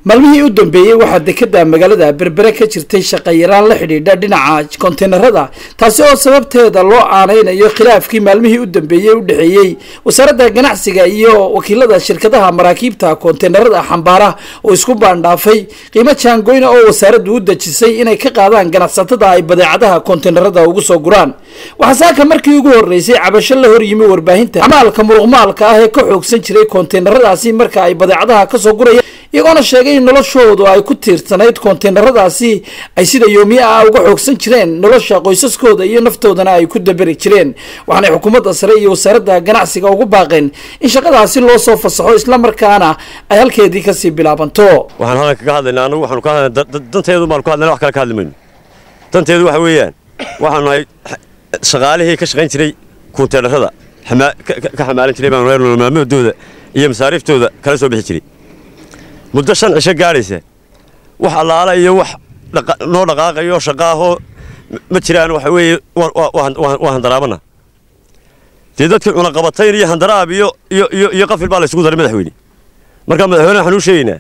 maalmihii u dambeeyey waxaa dekeda magaalada berbere ka jirtay shaqayaraan la xidhiidha dhinaca konteynerada taasi oo sababteeda loo aaneynayo khilaafkii maalmihii u dambeeyey u dhexeeyey wasaaradda ganacsiga iyo wakiilada shirkadaha maraakiibta konteynerada xambaara oo isku baandhaafay qiimo jaangoyna oo wasaaraddu u dejisay inay ka qaadaan ganacsatada ay badeecadaha konteynerada ugu soo guraan waxaa saaka markii ugu horeysay cabasho la horyimi warbaahinta amaalka muruqmaalka ah ee ka xoogsan jiray konteyneradaasi marka ay badeecadaha kasoo gurayaan iyagoona sheegay in noloshoodu ay ku tiirsanayd konteyneradaasi ay sida yoomiye ah uga xoogsan jireen nolosha qoysaskooda iyo naftoodana ay ku daberi jireen waxaanay xukuumadda sare iyo wasaaradda ganacsiga ugu baaqeen in shaqadaasi loo soo fasaxo islamarkaana ay halkeedii kasii bilaabanto waxaan halkan kaga hadlaynaa anagu waxaanu ka hadlaynaa danteedu baanu ka hadlayna wax kale ka hadli mayno danteedu waxa weeyaan waxaanu nahay shaqaalihii ka shaqayn jiray konteynerada ka xamaalan jiray baanu nolol maalmoodooda iyo masaariiftooda kala soo bixi jiray muddo shan cisho gaadhaysa wax allaala iyo wax noo dhaqaaqayo shaqaahoo ma jiraan waxa weeye waa handaraabana dee dadkii cunaqabatayn iyo handaraab iyo iyo iyo iyo qafil baa la isugu daray madaxweyne marka madaxweyne waxaan u sheegaynaa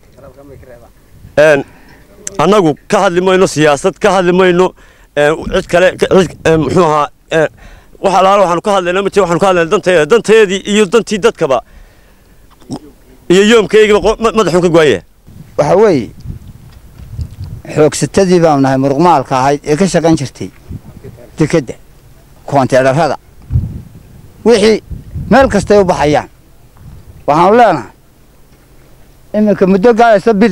annagu ka hadli mayno siyaasad ka hadli mayno cid kale muxuu ahaa wax allaala waxaanu ka hadlaynaa ma jira waxaanu ka hadlaynaa danteeda danteedii iyo dantii dadkaba iyo yoomkaygiba madaxuun ka go'aya waxa weeye xoogsatadii baanu nahay muruqmaalka ahayd ee ka shaqayn jirtay dekedda koonteedharrada wixii meel kastay u baxayaan waxaanu leenahay iminka muddo gaadaysa bil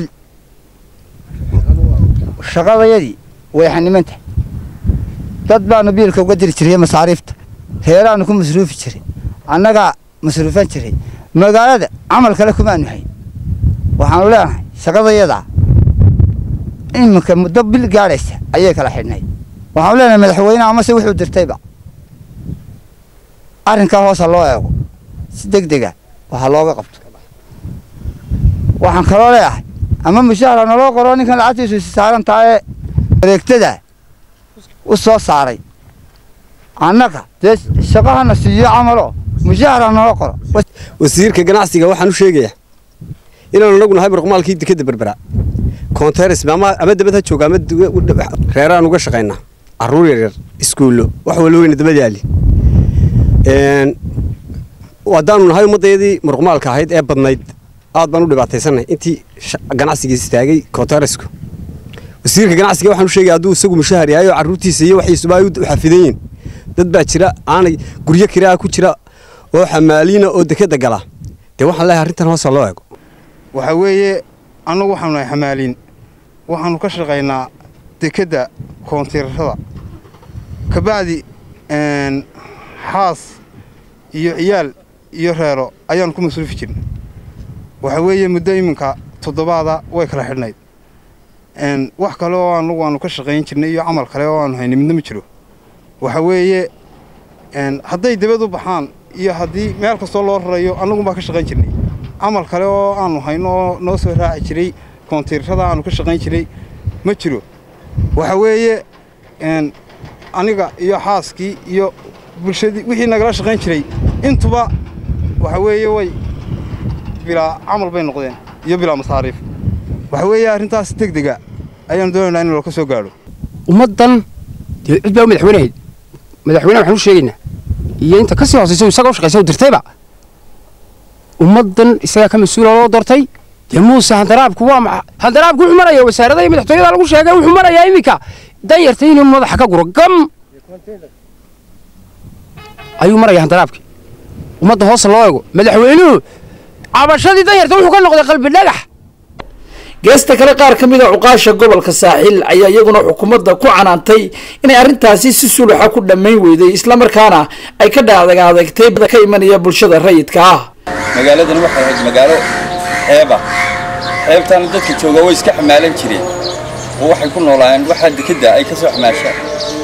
shaqadayadii way xanimantahay dad baanu biilka uga diri jiray masaariifta reeraannu ku masruufi jiray annagaa masruufan jiray magaalada camal kale kumaanu hayn waxaanu leenahay shaqadayadaa iminka muddo bil gaadhaysa ayay kala xidhnayd waxaanu leenahay madaxweyneha amase wuxuu dirtayba arrinkaa hoosa loo eego si deg dega waxa looga qabto waxaan kaloo leeyahay ama mushahara naloo qoro ninkan lacagtiisu isi saaran tahaye wareegtada u soo saaray annaga dee shaqahana siiyo camalo mushahara naloo qoro wasiirka ganacsiga waxaan u sheegayaa inaanu nagu nahay muruqmaalkii dekeda berbera konteres ama dabad ha jooga ama reeraan uga shaqaynaa caruur yaryar iskuullo wax wala weyna dabad yaali haddaanu nahay ummaddeedii muruqmaalka ahayd ee badnayd aad baan u dhibaataysannahay intii ganacsigii istaagay konteresku wasiirka ganacsiga waxaan u sheegaya hadduu isagu mushahar yahay oo carruurtiisa iyo waxiisuba ay u xafidan yihin dad baa jira aanay guryo kiraa ku jira oo xamaaliina oo dekeda gala dee waxaan leeyahay arrintan hoosa loo eego waxaa weeye annagu waxaanu nahay xamaaliin waxaanu ka shaqaynaa dekedda koontiirarada kabacdi xaas iyo ciyaal iyo reero ayaanu ku masruufi jirna waxaa weeye muddo iminka toddobaada way kala xidhnayd wax kale oo annagu aanu ka shaqayn jirnay iyo camal kale oo aanu haynay midna ma jiro waxaa weeye hadday dibad u baxaan iyo haddii meel kastoo loo rarayo annagunbaa ka shaqayn jirnay camal kale oo aanu hayno oo noo soo raaci jiray koontiirrada aanu ka shaqayn jiray ma jiro waxa weeye aniga iyo xaaskii iyo bulshadii wixii nagala shaqayn jiray intuba waxa weeye way bilaa camal bay noqdeen iyo bilaa masaariif waxa weeye arrintaas deg dega ayaanu doonaynaa in looka soo gaadho ummaddan dee cid baa u madaxweynahayd madaxweyneha waxaan u sheegaynaa iyo inta ka sii hoosaysa isaga u shaqaysa u dirtayba ummaddan isagaa ka mas-uula loo doortay dee muuse handaraabku waa maxa handaraabku wuxuu maraya wasaarada iyo madaxtooyada lagu sheegay wuxuu marayaa iminka danyarta inuu madaxa ka guro gam ayuu maraya handaraabkii ummadda hoosa loo eego madaxweynuhu cabashadii danyarta wuxuu ka noqday qalbi dhagax geesta kale qaar ka mid a cuqaasha gobolka saaxiil ayaa iyaguna xukuumadda ku canaantay inay arrintaasi si suluxa ku dhammayn weyday islamarkaana ay ka dhaadaga adagtay ka imanaya bulshada rayidka ah magaaladan waxay ahayd magaalo xeeba xeebtaana dadka jooga way iska xamaalan jireen oo waxay ku noolaayeen waxaa dekedda ay ka soo xamaashaan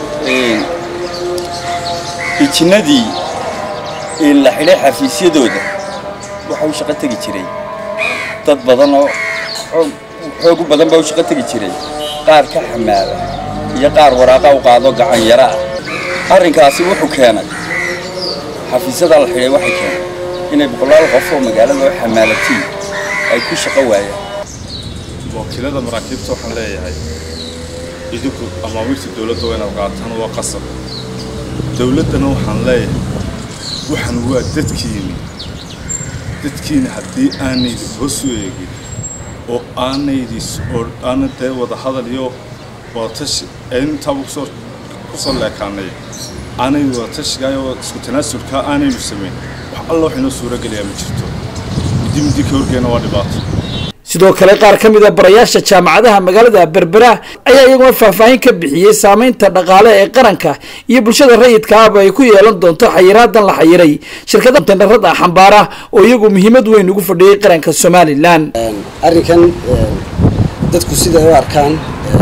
ijinnadii la xidhay xafiisyadooda waxa u shaqo tegi jiray dad badan oo xoog u badan baa u shaqo tegi jiray qaar ka xamaala iyo qaar waraaqa u qaado gacan yara ah arrinkaasi wuxuu keenay xafiisyadaa la xidhay waxay keenay inay boqolaal qof oo magaalada oo xamaalatiin ay ku shaqo waayaan wakiilada maraakiibta waxaan leeyahay idinku amaamirta dowladda waa inaad qaataan waa qasab dowladdana waxaan leeyahay waxan waa dadkiini dadkiina haddii aanaydi hoos u eegin oo aanaydi oo aana dee wada hadal iyo wadatashi intaaba kusoo kusoo leekaanay aanaydi wadatashigaa iyo isku tanaasulkaa aanaynu samayn wax alla wax inoo suuro gelayaa ma jirto midi midi ka horgeena waa dhibaato sidoo kale qaar ka mid a barayaasha jaamacadaha magaalada berbera ayaa iyaguna faahfaahin ka bixiyey saameynta dhaqaale ee qaranka iyo bulshada rayidka ahba ay ku yeelan doonto xayiraadan la xayiray shirkada konteynarada xambaara oo iyagu muhiimad weyn ugu fadhiyey qaranka somalilan arrinkan dadku siday u arkaan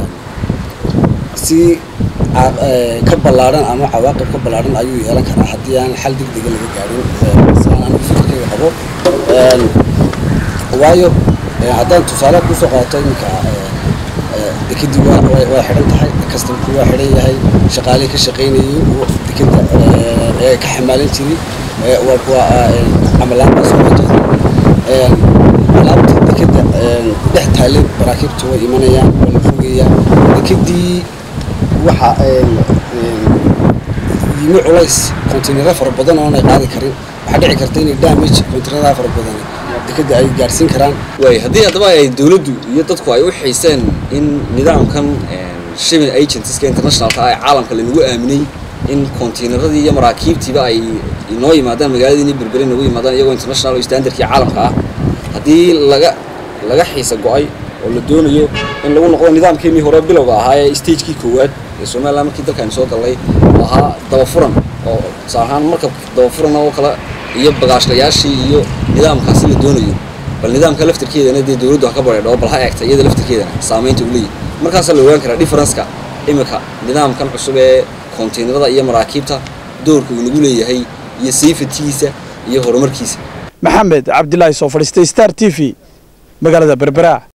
si ka ballaadhan ama cawaaqib ka ballaadhan ayuu yeelan karaa haddii aan xal degdega laga gaadhin sidaan anigu fikirkayga qabo waayo haddaan tusaale kusoo qaato iminka dekadii waa waa xidhan tahay kastamku waa xidhan yahay shaqaalihii ka shaqaynayay dekada ee ka xamaalan jiray waa camalaan baa soo wajahday alaabta dekada dhex taallay maraakiibtu way imanayaan waa la fogayaa dekadii waxa yimi culays kontaynaro fara badan oonay qaadi karin waxaa dhici karta inay damage kontaynaradaa fara badan dekada ay gaadhsiin karaan waay haddii haddaba ay dowladdu iyo dadku ay u xiiseen in nidaamkan shipping agencies-ka internationalka ah ee caalamka lanagu aaminay in konteynaradii iyo maraakiibtiiba ay inoo yimaadaan magaaladiini berbere nagu yimaadaan iyagoo international oo standardkii caalamka ah haddii laga laga xiisa go-ay oo la doonayo in lagu noqdo nidaamkeenii hore bilowga ahaa ee stagekii koowaad ee somaliland markii dalkaani soo gallay oo ahaa dabafuran oo tusaale ahaan markab dabafuran oo kale iyo bagaashlayaashii iyo nidaamkaasi la doonayo bal nidaamka laftirkeedana dee dowladdu ha ka bareedho bal ha eegta iyada laftirkeedana saamaynta uu leeyahy markaasaa la ogaan karaa differenceka iminka nidaamkan cusub ee kontaynarada iyo maraakiibta doorka uu nagu leeyahay iyo safetigiisa iyo horumarkiisa maxamed cabdilaahi soo fadhiistay star t v magaalada berbera